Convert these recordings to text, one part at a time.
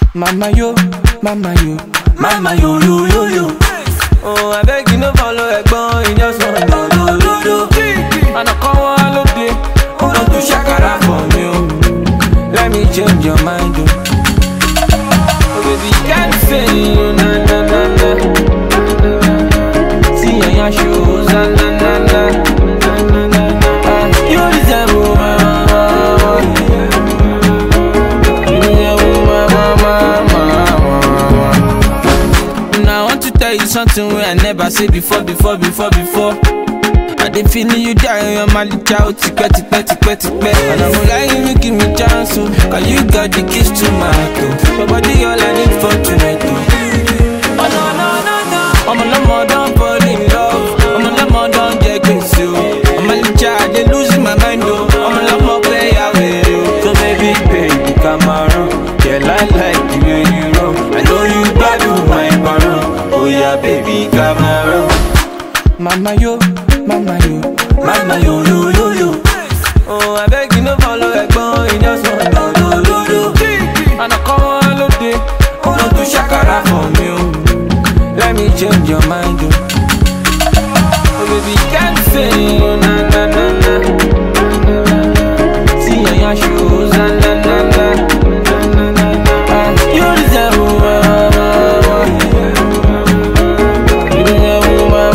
Mama yo, mama yo, mama yo yo yo yo. Oh, I beg you no follow ẹ̀gbọ́n, you just want do do do do. Àná kan wá lóde, ó lọ tún ṣàkàrà for me o. Let me change your mind o. Oh baby, can't fail you na na na na. See your yan shoes na na na na. Ah, You deserve my Now I want to tell you something where I never say before, before, before, before. I dey feeling you die on your mali chow tipẹ́ tipẹ́ tipẹ́ tipẹ́. And I'm lying, you give me chance, oh, cause you got the keys to my heart, oh. Your body all I need for tonight, oh. Oh no, no, no, no. I'm a lamo, don't fall in love. I'm a lamo, don't get crazy, oh. I'm a licha, I dey losing my mind, oh. I'm a lamo, play away, oh. So baby, baby, come around. Yeah, I like the way you roll. I know you value my barrel. Oh yeah, baby, come around. Mama yo, mama yo, mama yo yo yo yo. Oh, I beg you no follow ẹ̀gbọ́n, you just want do do do do. Àná kan wá lóde, ó lọ tún ṣàkàrà for me o. Let me change your mind o. Oh baby, can't fail you na na na na. See your yan shoes na na na na. Ah, You deserve my You deserve my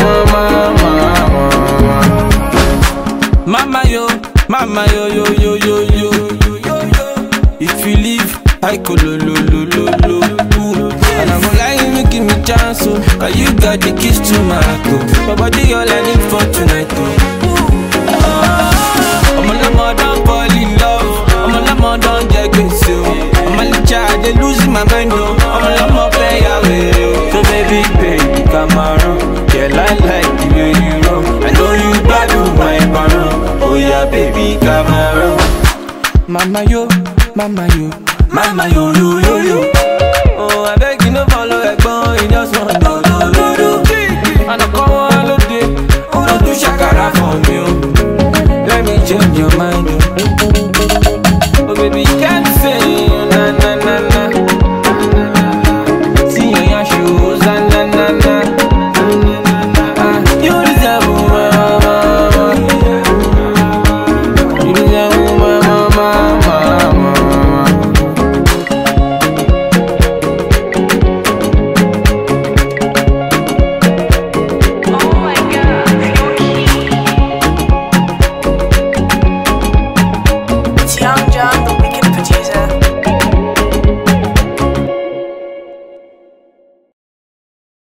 Mama yo, mama yo yo yo yo yo yo yo yo. If you leave, I go lo lo lo lo lo. Ooh. And I'm lying, you give me chance, oh, cause you got the keys to my heart, oh. My body all I need for tonight, oh. Oh, I'm a lemon, don't fall in love. I'm a lemon, don't get crazy, oh. I'm a little child, they losing my mind, oh. I'm a lemon, play away, oh. So baby, baby, come around. Yeah, I like the way you roll. I know you value my barrel. Oh yeah, baby, come around. Mama yo, mama yo, mama yo yo yo yo. Oh, I beg you no follow ẹ̀gbọ́n, you just want do do do do. Àná kan wá lóde, ó lọ tún ṣàkàrà for me o. Let me change your mind.